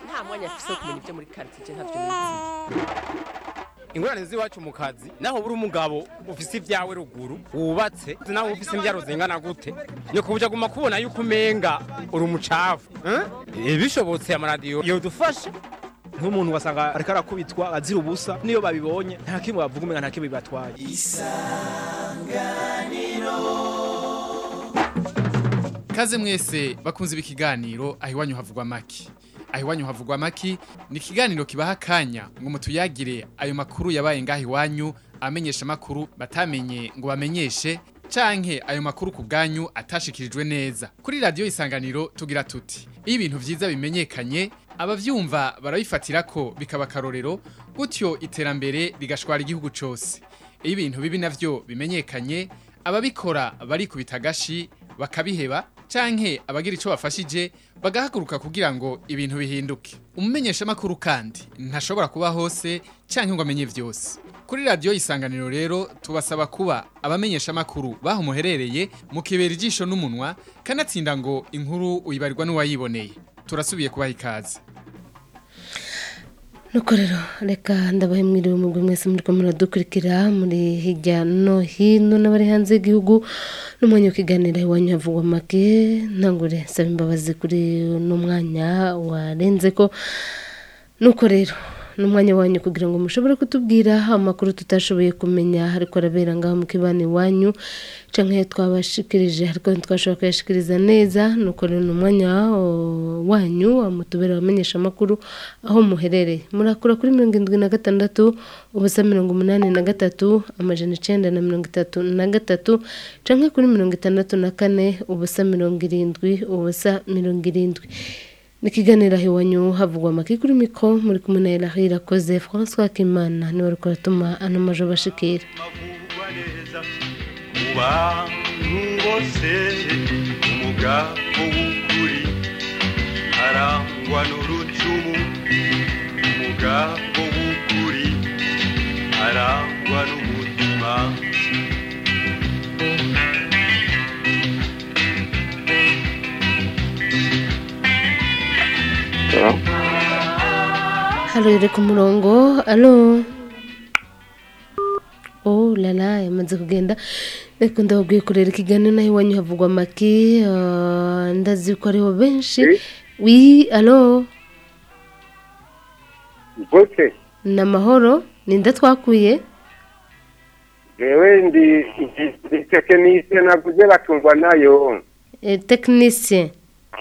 nta mwanya afise wo kumenya ibyo muri quartier ntavyo nizi ingorane z'iwacu mu kazi naho buri umugabo ufise ibyawe ruguru wubatse naho ufise imbyaro zingana gute ni kubuja guma kubona yuko umenga uri umucafu eh? bishobotse amaradiyo yodufasha nk'umuntu ugasanga ariko arakubitwa azira ubusa niyo babibonye nta kimwe bavuga umenga nta kimwe bibatwaye Kaze mwese bakunze ibi kiganiro aho iwanyu havugwa maki. Aho iwanyu havugwa maki ni ikiganiro kibaha akanya ngo mutuyagire ayo makuru yabaye ngaho iwanyu amenyesha makuru batamenye ngo bamenyeshe canke ayo makuru ku bwanyu atashikirijwe neza. Kuri radio isanganiro tugira tuti iyo ibintu vyiza bimenyekanye abavyumva barabifatira ko bikaba karorero gutyo iterambere rigashwara igihugu cose. Iyo ibintu bibi navyo bimenyekanye ababikora barikubita agashi bakabiheba canke abagira ico bafashije bagahaguruka kugira ngo ibintu bihinduke umumenyesha makuru kandi ntashobora kuba hose canke ngo amenye vyose kuri radio isanganiro rero tubasaba kuba abamenyesha makuru baho muherereye mukibera ijisho n'umunwa kanatsinda ngo inkuru uyibarirwa n'uwayiboneye turasubiye kubaha ikaze nuko rero reka ndabahe mwiriwe umugwi mwese muri ko muradukurikira muri hirya no hino n'abari hanze y'igihugu n'umwanya wo kiganira iwanyu havugwa make ntangure nsaba imbabazi kuri uno mwanya warenze ko nuko rero n'umwanya wanyu kugira ngo mushobore kutubwira amakuru tutashoboye kumenya ariko arabera ngaho mu kibani iwanyu canke twabashikirije ariko ntitwashobora kuyashikiriza neza nuko rero n'umwanya uh, wanyu mutubera abamenyesha amakuru aho muherereye murakura kuri mirongo indwi na gatandatu ubusa mirongo umunani na gatatu amajana icenda na mirongo itatu na gatatu canke kuri mirongo itandatu na kane ubusa mirongo irindwi ubusa mirongo irindwi ni ikiganiro aho iwanyu havugwa amaki kuri miko muri kumwe na Elahi irakoze François Kimana niwe ariko aratuma ano majo bashikira amavugwa neza mu bantu bose umugabo w'ukuri arangwa n'urucumu umugabo w'ukuri arangwa n'umutima halo iri ku murongo alo oh lala yamaze kugenda reka ndababwiye kurera ikiganiro naho iwanyu havugwa amaki ah, ndazi ko ariho benshi wi alo gute ni amahoro ninde twakuye jewe ndi ndi tekinisiye naguze batungwa nayo Eh, tekinisye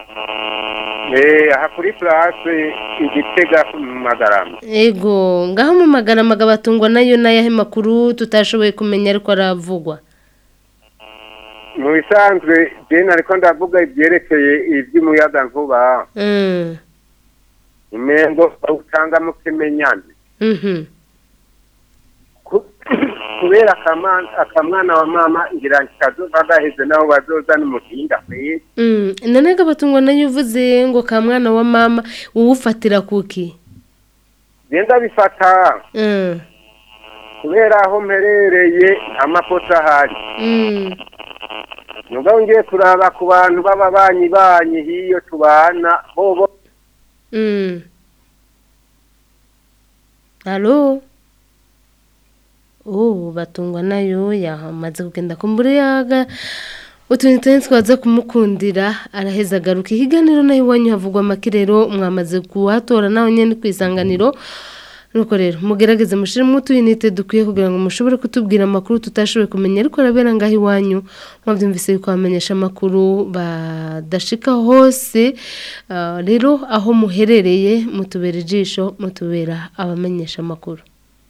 eh aha kuri place igitega mu magarama ego ngaho mu magarama batungwa nayo n'ayahe makuru tutashoboye kumenya ariko aravugwa mu bisanzwe jene ariko ndavuga ibyerekeye iby'umuyaga nkuba Mm, imengo usanga mu kimenyane mhm. Ku- kubera akamana akamwana wa mama ngira kazoba gaheze naho bazozana umuhinga kwezi Mm, none batungwa nayo uvuze ngo ka mwana wa mama uwufatira kuki genda bifata Mm, kubera aho mperereye nta makosa ahari mm. nubwo ngiye kuraba ku bantu baba banyi banyi hiyo tubana bobo Mm. Halo? Oh, batungwa nayo yamaze kugenda kumbura yaga. Utuntu tene twaza kumukundira araheza agaruka ihiganiro nayo iwanyu havugwa amakirero mwamaze kuhatora naho nyene kwisanganiro. Nuko rero mugerageze mushiremo utuyinite dukwiye kugira ngo mushobore kutubwira amakuru tutashoboye kumenya ariko arabera ngaho iwanyu mwabyumvise yuko bamenyesha amakuru badashika hose Ah, rero aho muherereye mutubera ijisho mutubera abamenyesha amakuru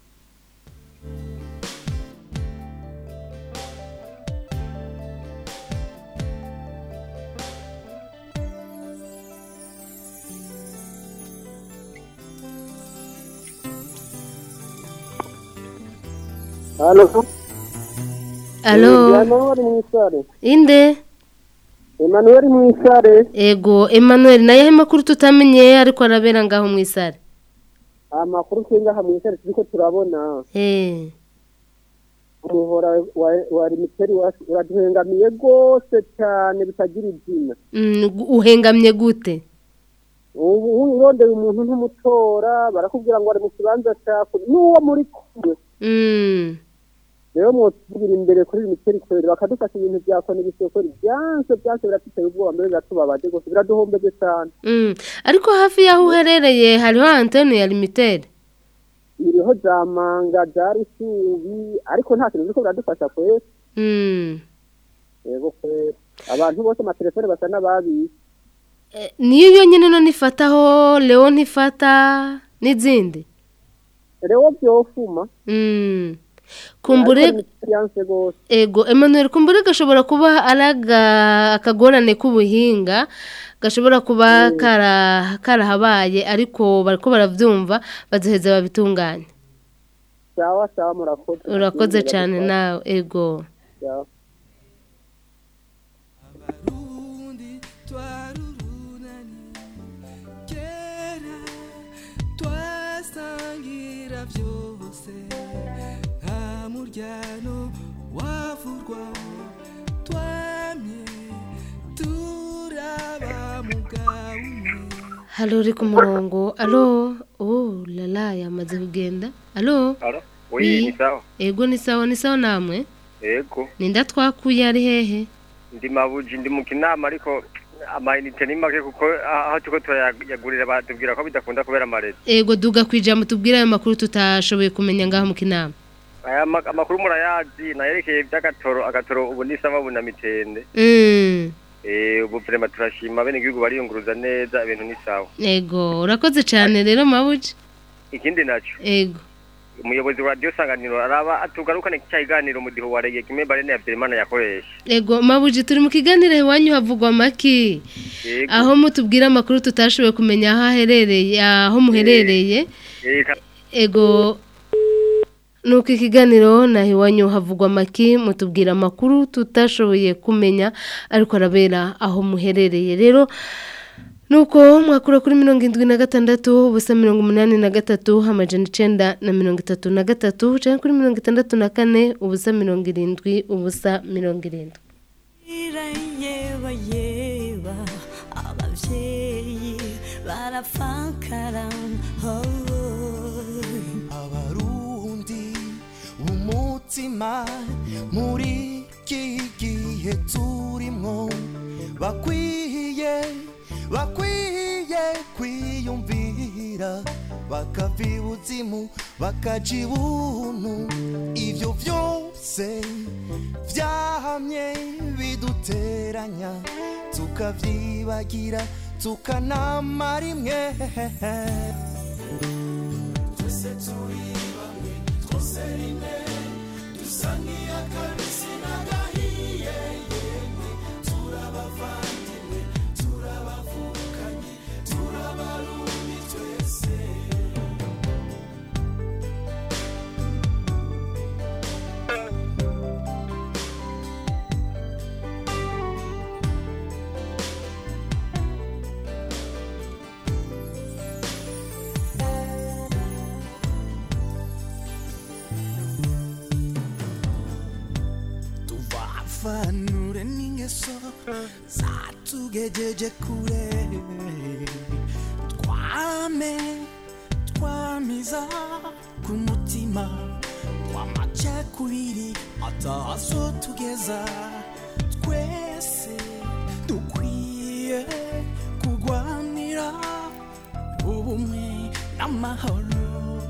halo alo Emmanuel Mwisare inde Emmanuel Mwisare ego emmanuel nayo ayo makuru tutamenye ariko arabera ngaho mu isare amakuru twinga hamwe Mwisare turiko turabona Eh, umuhora wa wa limiteri uraduhengamiye rwose cyane bitagira izina mm, gu- uhengamye gute ubu urondeye umuntu ntumutora barakubwira ngo ari mu kibanza cyawe n'uwo muri kumwe Mm. rero mwotugira imbere kuri minisiteri kweri bakadufasha ibintu bya kone bisokori byanse byanse biratuteye ubwoba mbere biratubabaje rwose biraduhombeje cyane Mm. ariko hafi y'aho uherereye hariho antene ya limited iriho za manga za rusubi ariko nta kintu biriko biradufasha kweri Mm. yego kweri abantu bose amatelefone basa n'ababishe Eh, niyo yonyine none ifataho leo ntifata n'izindi rero byofuma Mm. kumbure yanse rwose ego Emmanuel kumbure gashobora kuba araga akagorane k'ubuhinga gashobora kuba kara karahabaye ariko bariko baravyumva bazoheza babitunganya sawa sawa murakoze urakoze cyane nawe ego Sawa. twasangira byose nta muryano wavurwa twamye turaba mugabo umwe halo uri ku murongo alo oh lala yamaze kugenda alo Alo? Oui. Oui, ni sawa. ego ni sawa ni sawa namwe Yego. ninda twakuye ari hehe Ndi mabuji ndi mu kinama ariko amayinite ni make kuko aho tuko turayagurira batubwira ko bidakunda kubera amarezi. ego duga kwijambo tubwire ayo makuru tutashoboye kumenya ngaho mu kinama Aya ma- amakuru murayazi nayerekeye by'agatoro agatoro ubu ni sama ubu na mitende. Mm. Eh ubu vrema turashima bene igihugu bariyunguruza neza ibintu ni sawa. ego urakoze cyane rero mabuji Ikindi naco ego umuyobozi wa radio sanganiro araba atugarukane cyayiganiro mu diho warege kimwe barene ya Berimana yakoresha. ego mabuji turi mu kiganiro iwanyu havugwa maki Yego. aho mutubwira amakuru tutashoboye kumenya aho aherereye aho muherereye Eh, ka- ego nuko ikiganiro naho iwanyu havugwa amaki mutubwira amakuru tutashoboye kumenya ariko arabera aho muherereye rero nuko mwakura kuri mirongo indwi na gatandatu ubusa mirongo umunani na gatatu amajana icenda na mirongo itatu na gatatu cyangwa kuri mirongo itandatu na kane ubusa mirongo irindwi ubusa mirongo irindwi yeba yeba ababyeyi barapfakara abarundi umutima muri iki gihe turimwo bakwiye bakwiye kwiyumvira bakava ibuzimu bakaja ibuntu ivyo vyose vyahamye biduteranya tukavyibagira tukanama rimwe twese turi bamwe twose rimwe dusa nk'iy'akabisi n'agahiye yemwe turabavandimwe turabavukanye turabarundi twese tuvafanure n'ingeso zatugejeje kure twame twamiza ku mutima twamacakubiri atazo tugeza twese dukwiye kurwanira ubumwe n'amahoro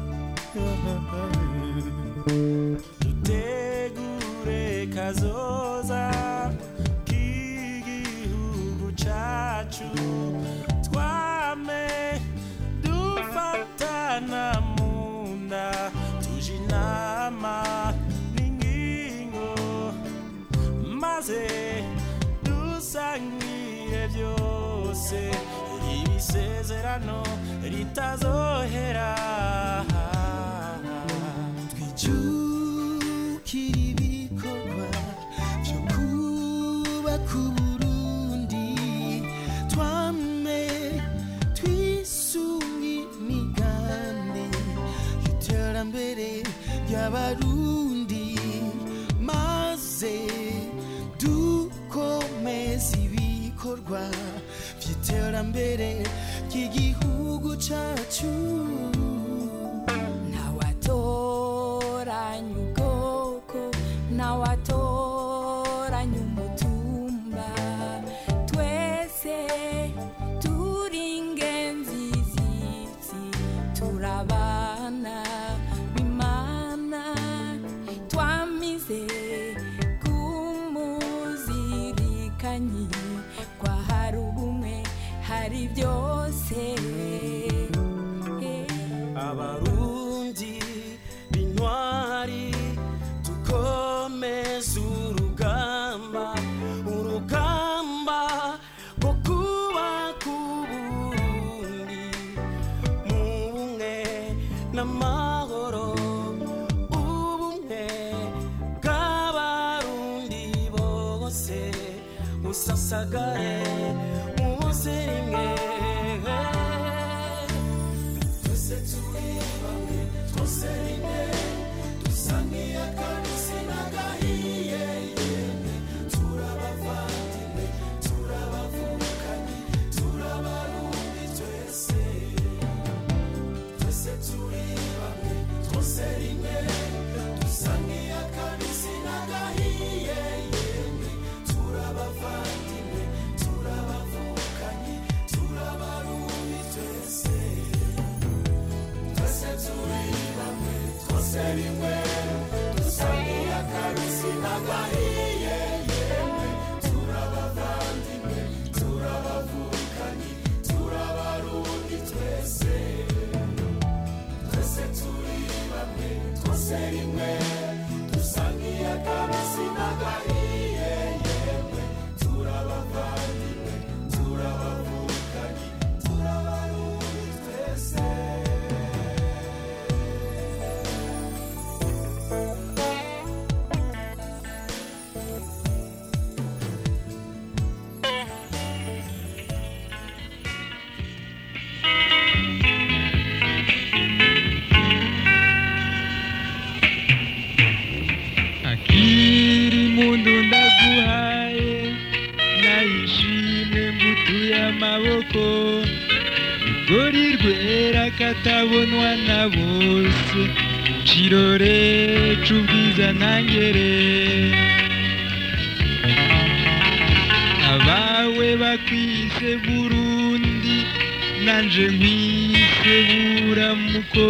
dutegure kazoza k'igihugu cacu twame dufatana mu nda tuje inama n'ingingo maze dusangire byose ibisezerano ritazohera twijukire ibikorwa byo kubaka uburundi twame twisunge imigambi y'iterambere ry'abarundi maze dukomeze ibikorwa by'iterambere ry'igihugu dusasagare munsi rimwe twese turi bamwe twose rimwe dusa nk'iy'akabisi n'agahiye yemwe turabavandimwe turabavukanye turabarundi twese twese turi bamwe twose rimwe dusa nk'iy'akabisi n'agahiye yemwe turabavandimwe turabavukanye turabarundi twese twese turi bamwe twose rimwe dusa nk'iy'akabisi n'agahiye yemwe turabavandimwe turabavukanye turabarundi twese twese turi bamwe twose rimwe dusa nk'iy'akabisi n'agahiye yemwe turabavandimwe turabavukanye turabarundi twese akiri mundu ndaguhaye nayishime ngutuye amaboko rugori rwera katabonwa na bose kirore c'ubwiza ntangere abawe bakwise burundi nanje nkwise buramuko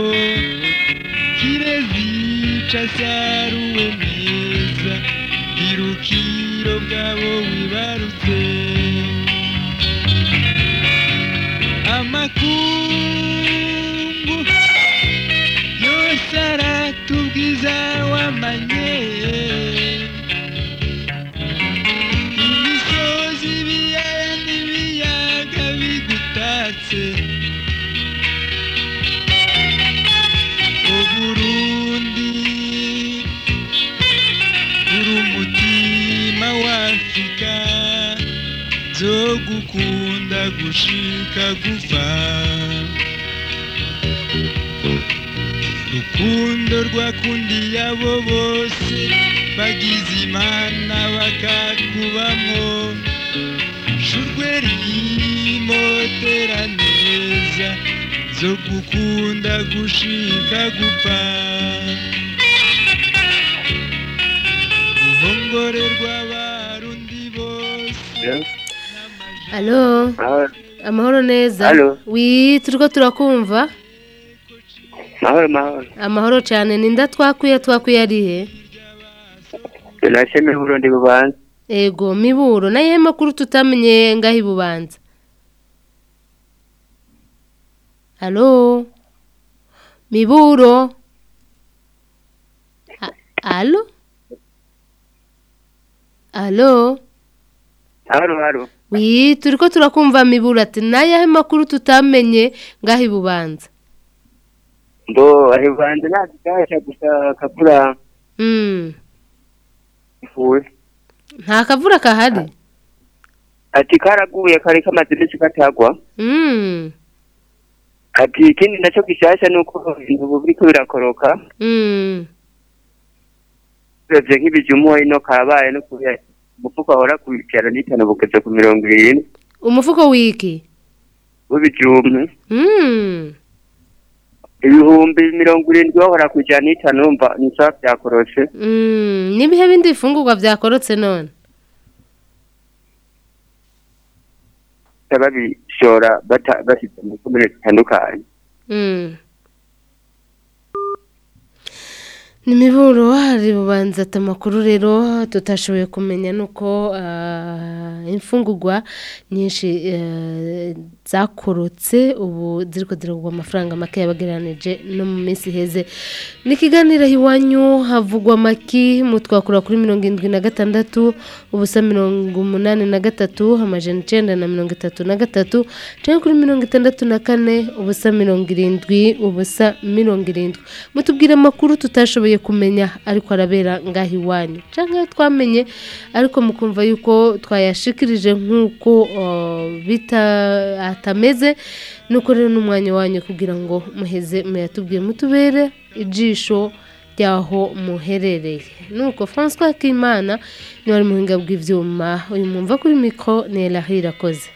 kirezica saruwe neza irukiro bwabo wibarutse amakungu yose aratubwiza wamanye imisozi ibiyaya n'ibiyaga bigutatse uburundi uri umutima w'afurika zo gukunda gushika gupfa rukundo rwakundiye abo bose bagize imana bakakubamo shurwe rimotera neza zo gukunda gushika gupfa ruhongorerwa abarundi bose alo amahoro neza Alo. wi turiko turakumva mahoro mahoro amahoro cyane ninda twakwiye twakwiye arihe tunasheme burundi bubanza ego miburo naye makuru tutamenye ngaho ibubanza alo miburo A- alo alo haro haro wi turiko turakumva miburo ati nayahe makuru tutamenye ngaho ibubanza mbo ahivanze nazikasha gusa kabura mm. ifuwe nta kavura kahari ati karaguye kari kamaze iminsi katagwa mm. ati ikindi nacyo gishasha nuko ibintu ubu biriko birakoroka Mm. uravye nk'ibijumu ino kabaye no kubera umufuko ahora ku ijana n'itanu bugeze ku mirongo irindwi umufuko wiki w'ibijumbu mm. ibihumbi mirongo irindwi wahora ku ijana n'itanu wumva ni sawa vyakoroshe Mm. n'ibihe bindi bifungurwa byakorotse none babishora bata- bashyize mu komine zitandukanye Mm. ni miburo hari bubanza ati amakuru rero tutashoboye kumenya nuko ah, imfungurwa nyinshi eh, zakorotse ubu ziriko ziragurwa amafaranga make yabagereranije no mu minsi iheze ni ikiganiro iwanyu havugwa maki mutwakura kuri mirongo irindwi na gatandatu ubusa mirongo umunani na gatatu amajana icenda na mirongo itatu na gatatu canke kuri mirongo itandatu na kane ubusa mirongo irindwi ubusa mirongo irindwi mutubwire amakuru tutashoboye twashoboye kumenya ariko arabera ngaho iwanyu cyangwa twamenye ariko mukumva yuko twayashikirije nk'uko uh, bita atameze nuko rero n'umwanya wanyu kugira ngo muheze muyatubwire mutubere ijisho ry'aho muherereye nuko francois kimana niwe ari muhinga bw'ibyuma uyu mwumva kuri mikoro ni elahira irakoze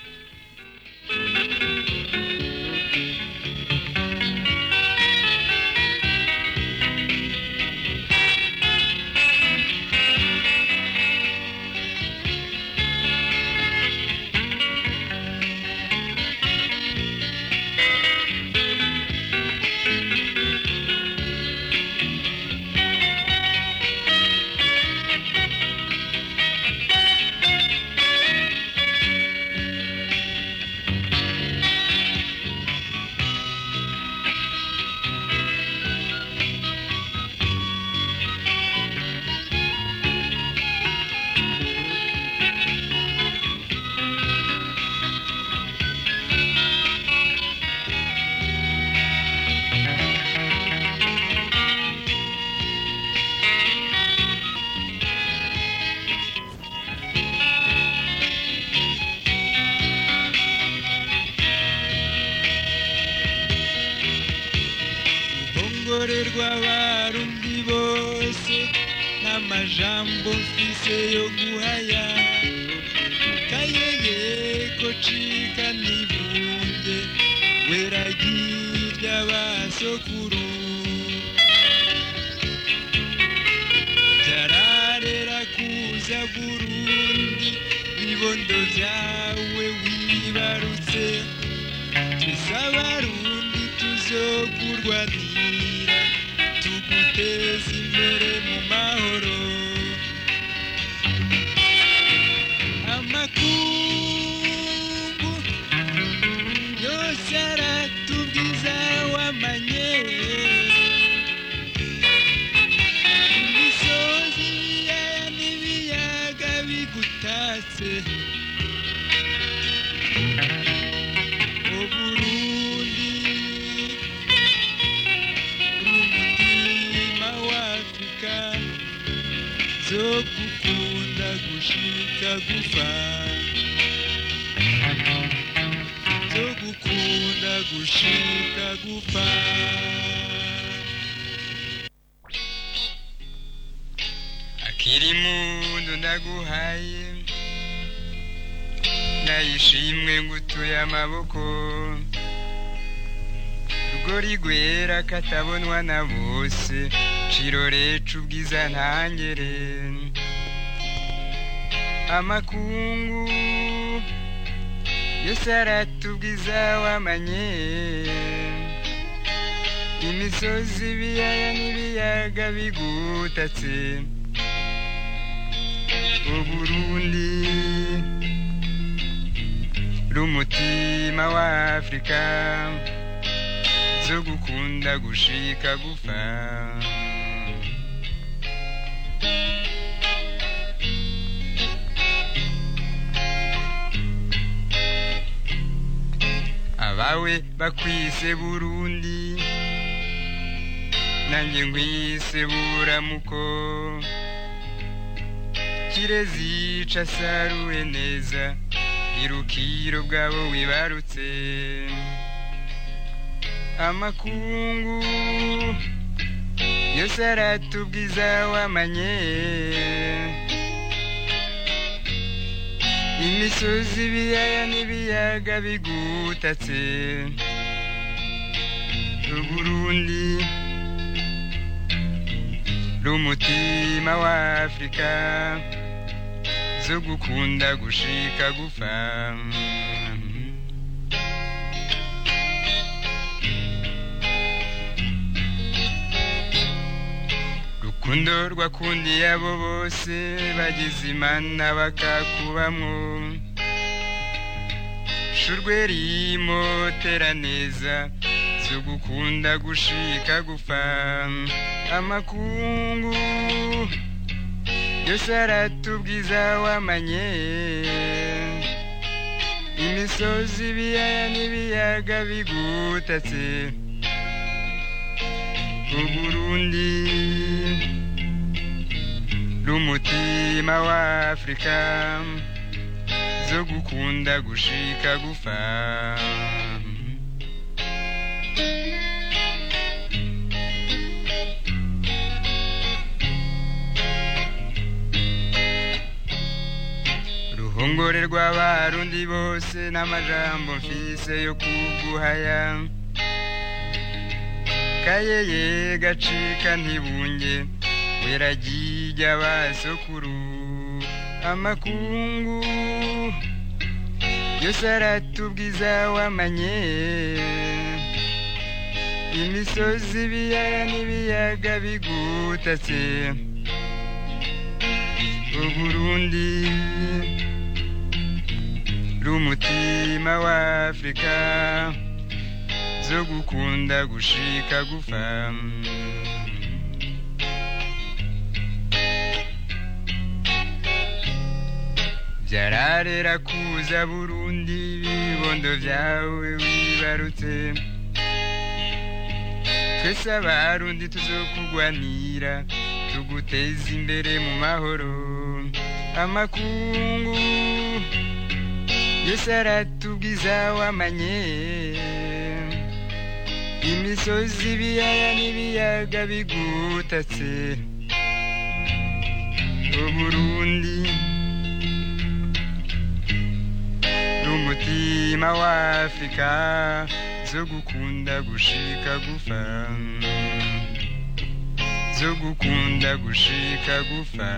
ruhongore rw'abarundi bose n'amajambo mfise yo guhaya kayeye ko cika nibunge weragirya basokuru byararera kuza burundi ibibondo byawe wibarutse tuzabarundi tuzokurwanira tuguteza imbere mu mahoro amakungu yose aratubwiza wamanye imisozi ibiyaya n'ibiyaga bigutatse uburundi umutima w'afurika zo gukunda gushika gupfa zo gukunda gushika gupfa akiri mundu ndaguhaye nayishimwe ngutuye amaboko rugori rwera katabonwa na bose ciroreca ubwiza ntangere amakungu yose aratubwiza wamanye imisozi ibiyaya n'ibiyaga bigutatse uburundi rumutima wa afurika zo gukunda gushika gupfa abawe bakwise burundi nanjye nkwise buramuko kirezica saruwe neza irukiro bwabo wibarutse amakungu yose aratubwiza wamanye imisozi ibiyaya n'ibiyaga bigutatse uburundi rumutima wa afurika zo gukunda gushika gupfa rukundo rwakundiye abo bose bagize imana bakakubamwo shurwe rimotera neza zo gukunda gushika gupfa amakungu yose aratubwiza wamanye imisozi ibiyaya n'ibiyaga bigutatse uburundi rumutima wa afrika zo gukunda gushika gufa ruhongore rw'abarundi bose n'amajambo mfise yo kuguhaya kayeye gacika ntibunge weragirya basokuru amakungu yose aratubwiza wamanye imisozi ibiyaya n'ibiyaga bigutatse uburundi rumutima wa afrika zo gukunda gushika gufa vyararera kuza burundi ibibondo vyawe wibarutse twese abarundi tuzokugwanira tuguteza imbere mu mahoro amakungu yose aratubwiza wamanye imisozi ibiyaya n'ibiyaga bigutatse uburundi rumutima wa afrika zo gukunda gushika gufa zo gukunda gushika gufa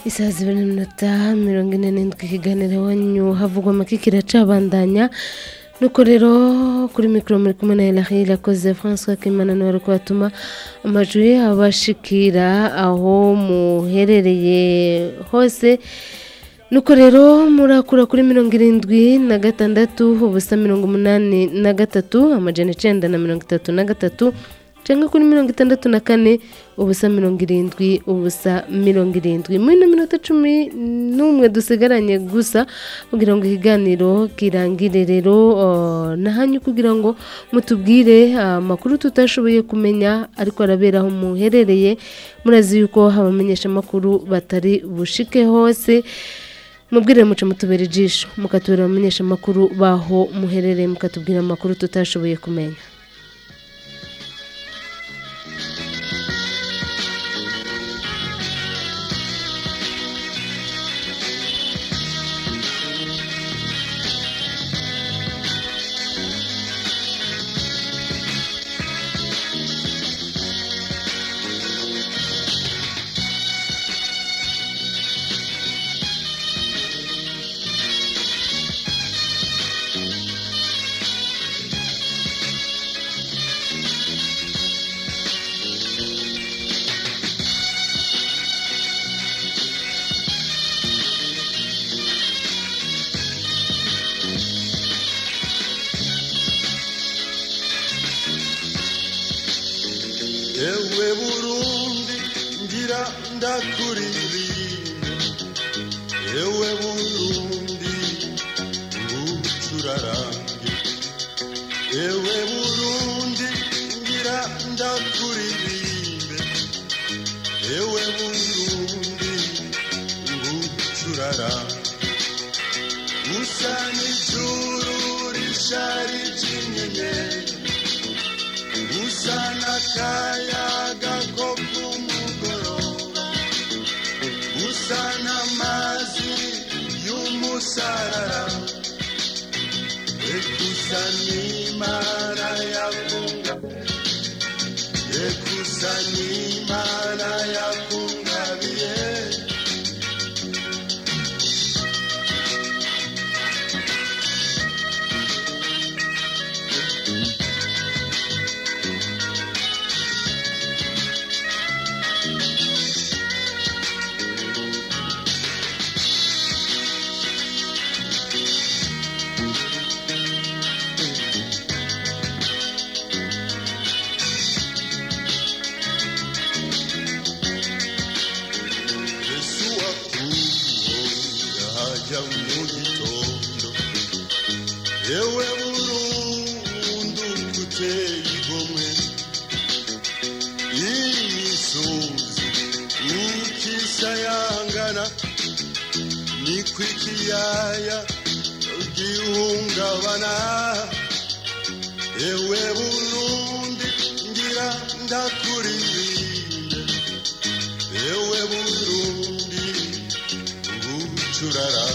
isaha zibiri n'iminota mirongo ine n'indwi ikiganiro iwanyu havugwa amaki kiracabandanya nuko rero kuri mikoro muri kumwe na Elahi irakoze François Kimana niwe ari kubatuma amajwi abashikira aho muherereye hose nuko rero murakura kuri mirongo irindwi na gatandatu ubusa mirongo umunani na gatatu amajana icenda na mirongo itatu na gatatu cyangwa kuri mirongo itandatu na kane ubusa mirongo irindwi ubusa mirongo irindwi muri ino minota cumi n'umwe dusigaranye gusa kugira ngo ikiganiro kirangire rero uh, nahanyu kugira ngo mutubwire amakuru tutashoboye kumenya ariko arabera aho muherereye murazi yuko abamenyesha amakuru batari bushike hose mubwire muce mutubera ijisho mukatubera abamenyesha amakuru baho muherereye mukatubwira amakuru tutashoboye kumenya ewe burundi ngira ndakuririmbe ewe burundi ngucurarange ewe burundi ngira ndakuririmbe ewe burundi ngucurarange usa n'ijuru risharije inyenyeri usa n'akayaga ko ku mugoroba usa n'amazi y'umusarara ekusa n'imana yakunga ekusa n'imana yakungabiye yesu wakuwo yahaja mu gitondo yewe burundu kuteye igomwe imisozi nikisayangana niko ikiyaya gihungabana ewe burundi ngira ndakuririmbe ewe burundi ngucurara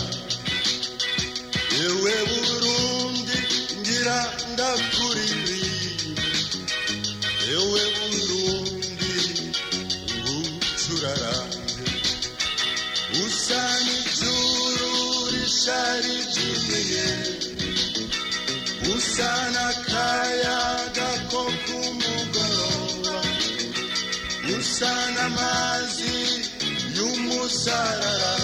ewe burundi ngira ndakuririmbe ewe burundi ngucurarange usa n'ijuru risharije inyenyeri usa n'akayaga ko ku mugoroba usa n'amazi y'umusarara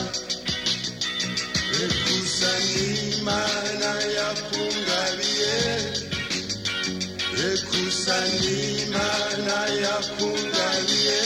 ekusa n'imana yakungabiye ekusa n'imana yakungabiye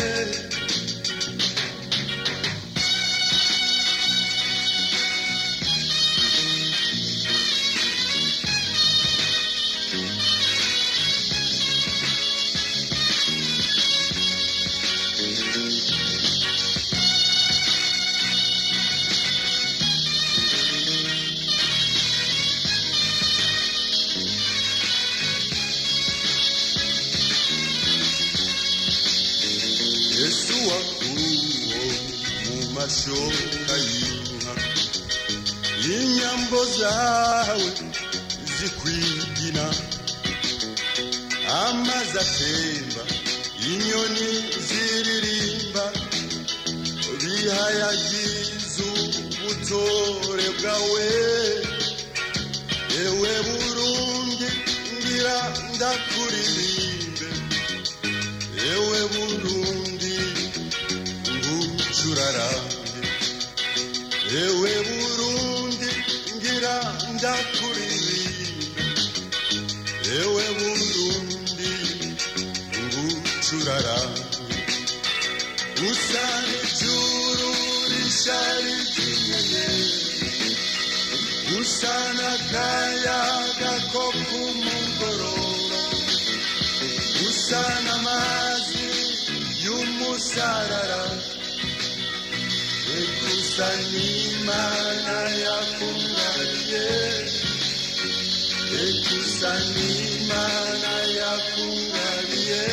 yesu wakuwo mu mashoka y'inka inyambo zawe zikwigina amazi atemba inyoni ziririmba bihayagiye ubutore bwawe ewe burundi ngira ndakuririmbe ewe burundi ngucurarange ewe burundi ngira ndakuririmbe ewe burundi ngucurarange usa n'ijuru rishari ry'inyenyeri usa n'akayaga ko ku mugoroba usa n'amazi y'umusarara ekusa n'imana yakungariye ekusa n'imana yakungariye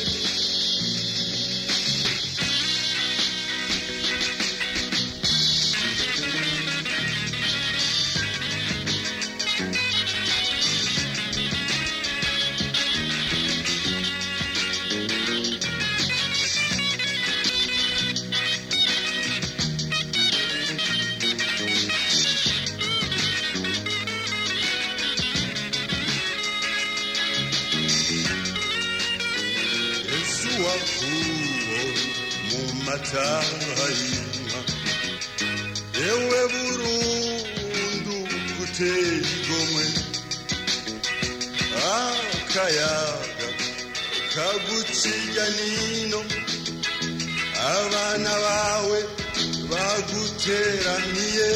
Yesu wakuwo mu mataha y'inka ewe burundu guteye igomwe akayaga kagucinya nino abana bawe baguteraniye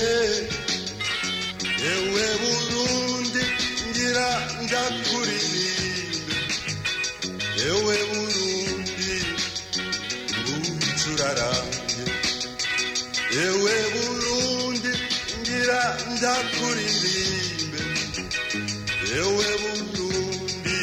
ewe burundi ngira ndakuririmbe ewe burundi ngucurarange ewe burundi ngira ndakuririmbe ewe burundi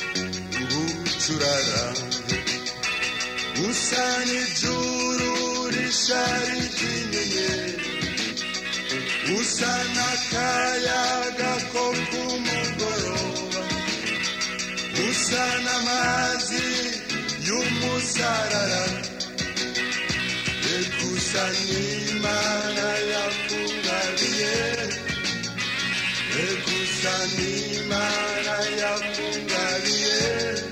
ngucurarange usa n'ijuru rishari ry'inyenyeri usa n'akayaga ko ku mugoroba usa n'amazi y'umusarara ekusa n'imana yakungariye ekusa n'imana yakungariye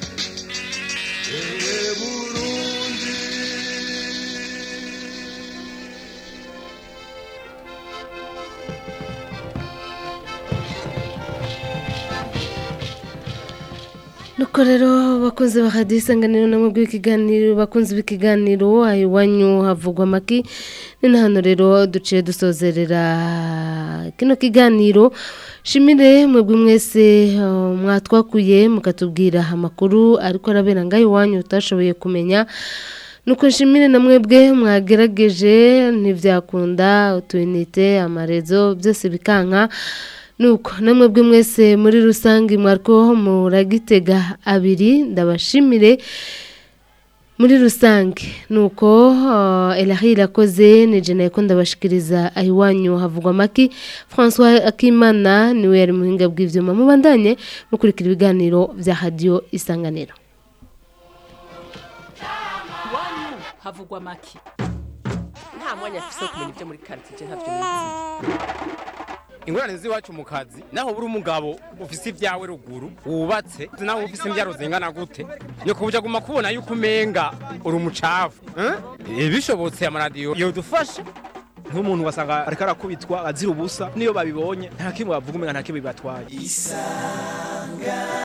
ewe burundi nuko rero bakunze bahadiye isanganiro namwe bw'ikiganiro bakunze b'ikiganiro aho iwanyu havugwa amaki ni na hano rero duciye dusozerera kino kiganiro shimire mwebwe mwese uh, mwatwakuye mukatubwira amakuru ariko arabera ngaho iwanyu utashoboye kumenya nuko nshimire na mwebwe mwagerageje ntibyakunda utuyinite amarezo byose bikanka nuko namwe bwe mwese muri rusange mwariko muragitega abiri ndabashimire muri rusange nuko uh, Elahi irakoze ni jena yako ndabashikiriza ahiwanyu havugwa maki François Akimana niwe yari muhinga bw'ivyuma mubandanye mukurikira ibiganiro vya radio isanganiro iwanyu havugwa make nta mwanya afise wo kumenya ibyo muri karitsiye ntavyo nizi ingorane z'iwacu mu kazi naho buri umugabo ufise ibyawe ruguru wubatse naho ufise imbyaro zingana gute nyoko buja guma kubona yuko umenga uri umucafu eh? bishobotse amaradiyo yodufasha nk'umuntu wasanga ariko arakubitwa azira ubusa niyo babibonye nta kimwe bavuga umenga nta kimwe bibatwaye isanga